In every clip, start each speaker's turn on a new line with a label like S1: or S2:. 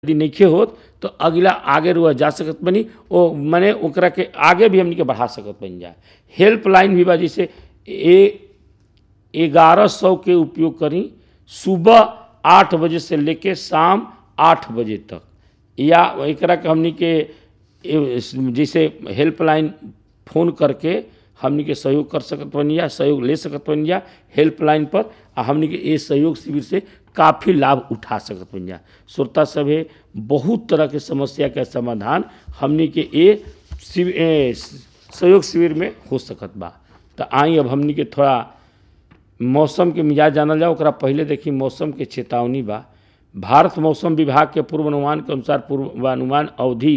S1: यदि नइखे होत तो अगला आगे रुआ जा सकत बनी ओ मने ओकरा के आगे भी हमनी के बढ़ा सकत बन जा हेल्पलाइन भी बा जैसे ए ग्यारह सौ के उपयोग करी सुबह आठ बजे से लेके शाम आठ बजे तक या एकरा के हमनी के ए, जैसे हेल्पलाइन फोन करके हमनी के सहयोग कर सकत बनी जा सहयोग ले सकत बनी जा हेल्पलाइन पर आ हमनी के ए सहयोग शिविर से काफ़ी लाभ उठा सकत बनी जा श्रोता सभे बहुत तरह के समस्या के समाधान हमनी के ए शिविर ए, सहयोग शिविर में हो सकत बा तो आई अब हमनी के थोड़ा मौसम के मिजाज जानल जाओ ओकरा पहले देखी मौसम के चेतावनी बा भारत मौसम विभाग के पूर्वानुमान के अनुसार पूर्वानुमान अवधि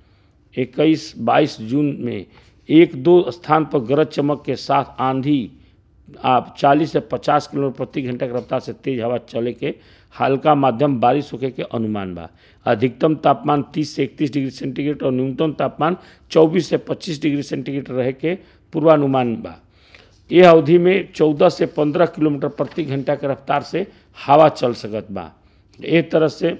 S1: 21 22 जून में एक दो स्थान पर गरज चमक के साथ आंधी आप 40 से 50 किलोमीटर प्रति घंटा की रफ्तार से तेज हवा चले के हल्का माध्यम बारिश होके के अनुमान बा अधिकतम तापमान 30 से 31 डिग्री सेंटीग्रेड और न्यूनतम तापमान 24 से 25 डिग्री सेंटीग्रेड रहे के पूर्वानुमान बा यह अवधि में 14 से 15 किलोमीटर प्रति घंटा के रफ्तार से हवा चल सकत बा एक तरह से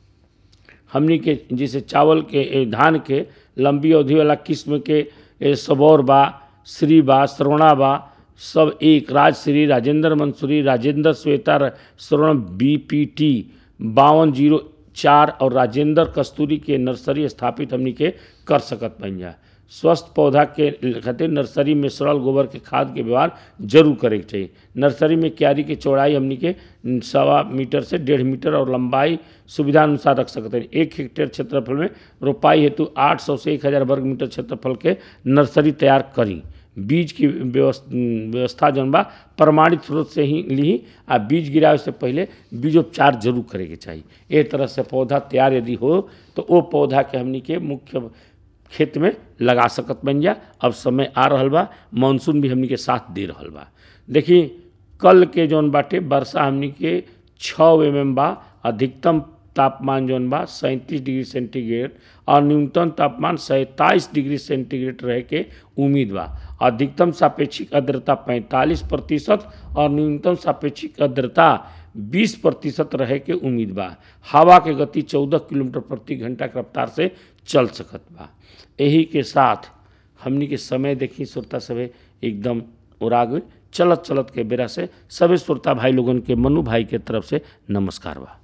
S1: हमनी के जैसे चावल के ए, धान के लंबी अवधि वाला किस्म के ए, सबौर बा श्री बा श्रवणा बा सब एक Rajshri Rajendra Mansuri Rajendra Shweta Shravan B P T बावन जीरो चार और राजेंद्र कस्तूरी के नर्सरी स्थापित हमनी के कर सकत बन जा स्वस्थ पौधा के खातिर नर्सरी में सड़ल गोबर के खाद के व्यवहार जरूर करे के चाहिए नर्सरी में क्यारी के चौड़ाई हमनी के सवा मीटर से डेढ़ मीटर और लंबाई सुविधा अनुसार रख सकते हैं एक हेक्टेयर क्षेत्रफल में रोपाई हेतु 800 से 1000 वर्ग मीटर क्षेत्रफल के नर्सरी तैयार करी बीज की व्यवस्था जौन बा प्रमाणित स्रोत से ही ली आ बीज गिरावे से पहले बीजोपचार जरूर करे के चाहिए एक तरह से पौधा तैयार यदि हो तो वो पौधा के हमनी के मुख्य खेत में लगा सकत बन जा अब समय आ रहल बा मानसून भी हमनी के साथ दे रहल बा देखी कल के जौन बाटे वर्षा हमनी के छः एम एम बा अधिकतम तापमान जौन बा सैंतीस डिग्री सेंटीग्रेड और न्यूनतम तापमान सैंतालीस डिग्री सेंटीग्रेड रहे के उम्मीद बा अधिकतम सापेक्षिक आर्द्रता पैंतालीस प्रतिशत और न्यूनतम सापेक्षिक आर्द्रता 20 प्रतिशत रहे के उम्मीद बा हवा के गति 14 किलोमीटर प्रति घंटा के रफ्तार से चल सकत बा यही के साथ हमनी के समय देखी श्रोता सभे एकदम उड़ा गई चलत चलत के बेरा से सभी श्रोता भाई लोगन के मनु भाई के तरफ से नमस्कार बा